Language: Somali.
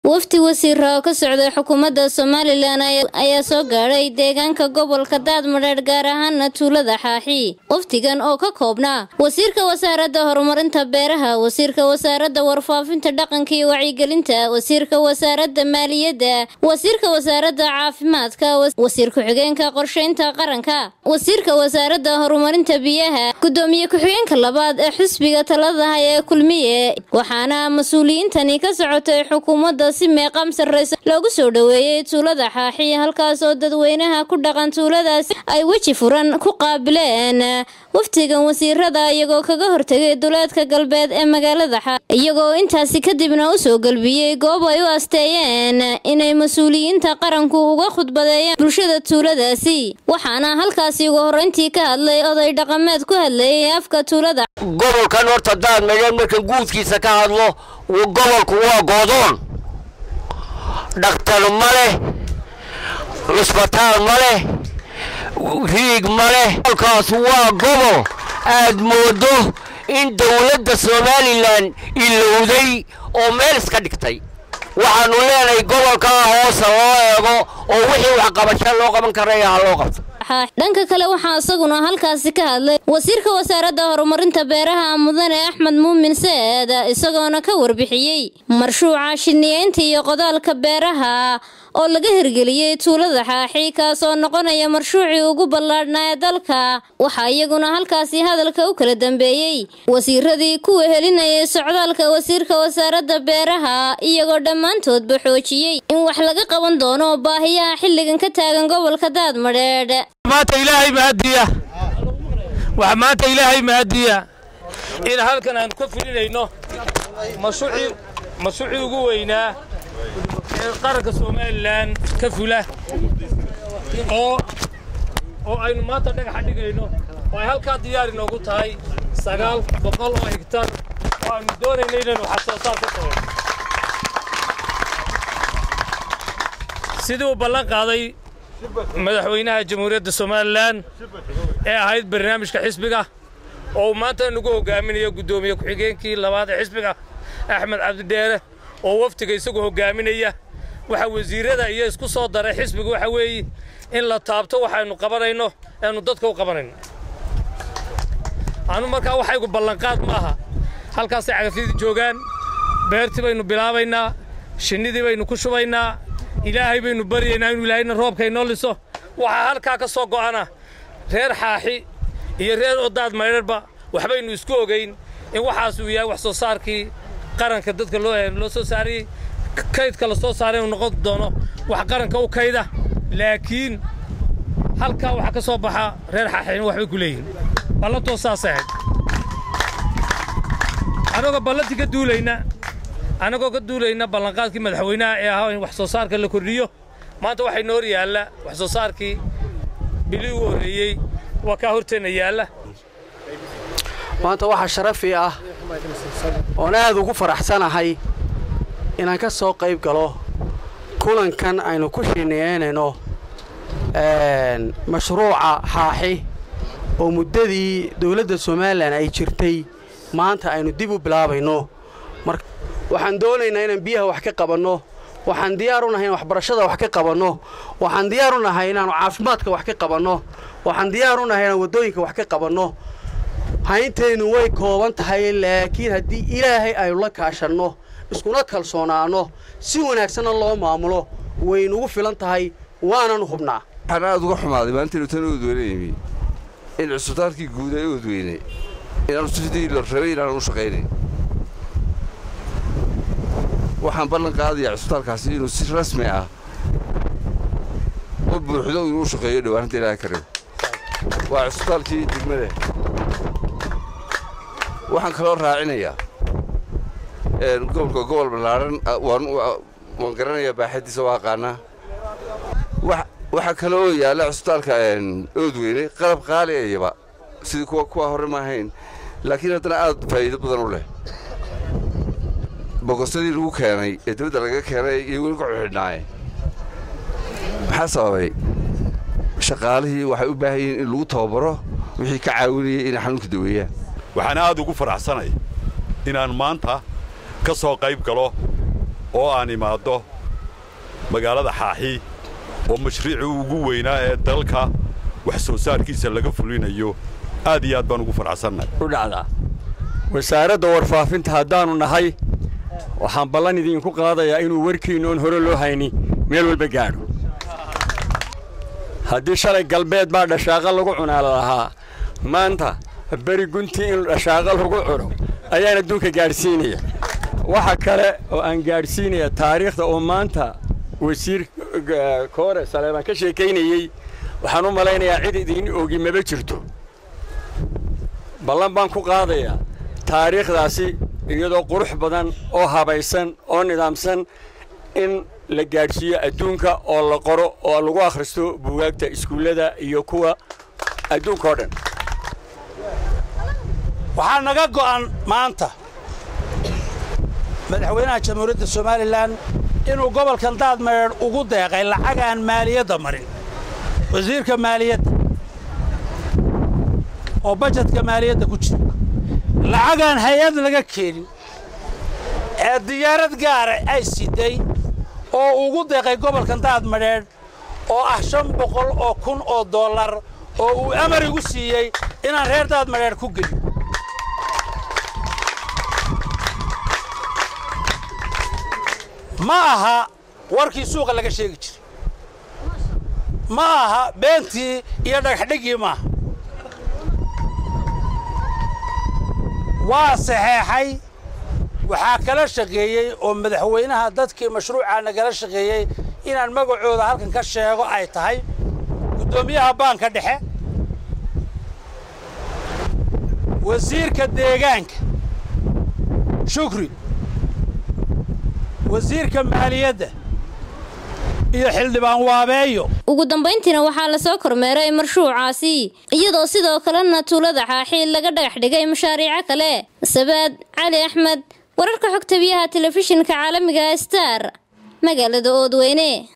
wafdi wasiira oo ka socday xukuumadda somalilan ayaa soo gaadhay deegaanka gobolka daadmadheedh gaar ahaana tuulada xaaxi wafdigan oo ka koobnaa wasiirka wasaaradda horumarinta beeraha wasiirka wasaaradda warfaafinta dhaqanka iyo wacyigelinta wasiirka wasaaradda maaliyadda wasiirka wasaaradda caafimaadka wasiir ku-xigeenka qorsheynta qaranka wasiirka wasaaradda horumarinta biyaha gudoomiye ku-xigeenka labaad ee xisbiga taladaha ee kulmiye waxaana mas-uuliyiintani ka socotay xukuumadda si meeqaam sarreysa loogu soo dhoweeyey tuulada xaaxi halkaas oo dadweynaha ku dhaqan tuuladaas ay weji furan ku qaabileen waftigan wasiirada iyagoo kaga hortegay duleedka galbeed ee magaalada xaaxi iyagoo intaasi kadibna u soo galbiyey goob ay u asteeyeen inay mas-uuliyiinta qaranku uga khudbadeeyaan bulshada tuuladaasi waxaana halkaasi ugu horreyntii ka hadlay oday dhaqameed ku hadlayay afka tuulada gobolkan horta daadmadheedh markan guudkiisa ka hadlo gobolku waa goodoon dhakhtar ma leh cusbitaal ma leh riig ma leh gobolkaas waa gobol aad moodo in dowladda somalilan ilowday oo meel iska dhigtay waxaannu leenahay gobolkaa hoosa loo eego oo wixii waxqabasho loo qaban karaya ha loo qabto dhanka kale waxaa isaguna halkaasi ka hadlay wasiirka wasaaradda horumarinta beeraha mudane axmed muumin seed isagoona ka warbixiyey marshuuca shiniyeynta iyo qodaalka beeraha oo laga hirgeliyey tuulada xaaxi kaasoo noqonaya marshuucii ugu ballaadhnaa ee dalka waxaa iyaguna halkaasi hadalka u kala dambeeyey wasiiradii kuwa helinayay socdaalka wasiirka wasaaradda beeraha iyagoo dhammaantoodba xoojiyey in wax laga qaban doono baahiyaha xilligan ka taagan gobolka daadmadheedh maanta ilaahay mahadiya waxaa maanta ilaahay mahadiya in halkan aan ka fulinayno mashruucii ugu weynaa ee qaranka somalilan ka fula oo oo aynu maanta dhagaxa dhigayno oo ay halkaa diyaar inoogu tahay sagaal boqol oo higtar oo aynu doonayno inaynu wax soo saar ka samayno sidii uu ballan qaaday madaxweynaha jamhuuriyadda somalilan ee ahayd barnaamijka xisbiga oo uu maanta nagu hogaaminayo guddoomiye ku-xigeenkii labaad ee xisbiga axmed cabdidheere oo waftiga isagu hogaaminaya waxa wasiirada iyo isku soo daray xisbiga waxa weeye in la taabto waxaynu qabanayno eanu dadka u qabanayno anu markaa waxaygu ballanqaad ma aha halkaasay cagafyadii joogaan beertii baynu bilaabaynaa shinnidii baynu ku shubaynaa ilaahay baynu baryaynaa inuu ilaahayna roobka inoo liso waxaa halkaa ka soo go'ana reer xaaxi iyo reer odaad maydharba waxbaynu isku ogayn in waxaas uu yahay wax soo saarkii qaranka dadka loo soo saarayey kaydka la soo saaray inuu noqon doono wax qaranka u kayda laakiin halkaa waxaa ka soo baxa reer xaaxina waxbay ku leeyihin ballantoo saasay ahayd annagoo ballantii ka duulayna annagoo ka duulayna ballanqaadkii madaxweynaha ee ahaa in wax soo saarka la kordhiyo maanta waxay noor yaalla wax soo saarkii bilii ugu horreeyey waa kaa horteenna yaalla maanta waxaa sharafi ah oon aad ugu faraxsanahay inaan ka soo qayb galo kulankan aynu ku shineeynayno mashruuca xaaxi oo muddadii dawladda somalilan ay jirtay maanta aynu dib u bilaabayno waxaan doonaynaa inaan biyaha wax ka qabanno waxaan diyaar u nahay in waxbarashada wax ka qabanno waxaan diyaar u nahay inaannu caafimaadka wax ka qabanno waxaan diyaar u nahay inaan waddooyinka wax ka qabanno haynteennu way kooban tahay laakiin haddii ilaahay aynu la kaashanno iskuna kalsoonaanno si wanaagsanna loo maamulo waynugu filan tahay waananu hubnaa waxaan aad uga xumaaday maalintainu tan oodweyne yimi in cusbitaalkii guud ee oodweyne inaanu sidii la rabay inaanu u shaqaynayn waxaan ballan qaadayaa cusbitaalkaasi inuu si rasmi ah u buuxdo inuu u shaqeeyo dhowaaninta ilaahay ka rabo waa cusbitaalkii degmada waxaan kaloo raacinayaa gobolka gobol ballaaran waan garanayaa baaxadiisa waa aqaanaa waxaa kale oo yaalla cusbitaalka oodweyne qalab qaali ayaba sidii kuwa kuwa hore ma ahayn laakiin haddana aad faa'iido badan u leh bogosadii lagu keenay ee dibadda laga keenay iyo weli ka xuxidhnaaye maxaa sababay shaqaalihii waxay u baahan yihiin in lagu tababaro wixii ka caawinayay inay xanuunka daweeyaan waxaan aad ugu faraxsanay inaan maanta ka soo qayb galo oo aan imaaddo magaalada xaaxi oo mashruucii ugu weynaa ee dalka wax soo saarkiisa laga fulinayo aad iyo aad baan ugu faraxsannahay u dhacdaa wasaaradda warfaafinta haddaannu nahay waxaan ballan idinku qaadayaa inuu warkiinna oon hore loo hayni meel walba gaadho haddii shalay galbeed baa dhashaaqa lagu cunaala lahaa maanta beri guntii in dhashaaqa lagu cuno ayaan adduunka gaadhsiinaya waxa kale oo aan gaadhsiinaya taariikhda oo maanta wasiir koore saleebaan ka sheekaynayey waxaan u malaynayaa cid idin ogi maba jirto ballan baan ku qaadayaa taariikhdaasi iyadoo qurux badan oo habaysan oo nidaamsan in la gaadhsiiyo adduunka oo la qoro oo lagu akhristo buugaagta iskuullada iyo kuwa adduunka oo dhan waxaa naga go'an maanta madaxweynaha jamhuuriyadda somalilan inuu gobolkan daadmereer ugu deeqay lacag aan maaliyadda marin wasiirka maaliyadda oo bajetka maaliyadda ku jira lacagaan hay-ad laga keenin ee diyaarad gaara ay siday oo ugu deeqay gobolkan daadmadheedh oo ah shan boqol oo kun oo dollar oo uu amar igu siiyey inaan reer daadmadheedh ku geliyo ma aha warkii suuqa laga sheegi jiray ma aha beentii iyo dhagaxdhiggii maaha waa saxeexay waxaa kala shaqeeyey oo madaxweynaha dadkii mashruucaa nagala shaqeeyey inaan magacooda halkan ka sheego ay tahay guddoomiyaha baanka dhexe wasiirka deegaanka shukri wasiirka maaliyadda iyo xildhibaan waabeeyo ugu dambayntiina waxaa lasoo kormeeray marshuucaasi iyadoo sidoo kalena tuulada xaaxiil laga dhagax dhigay mashaariico kale sabaad cali axmed wararka xogta biyaha telefishinka caalamiga star magaalada oodweyne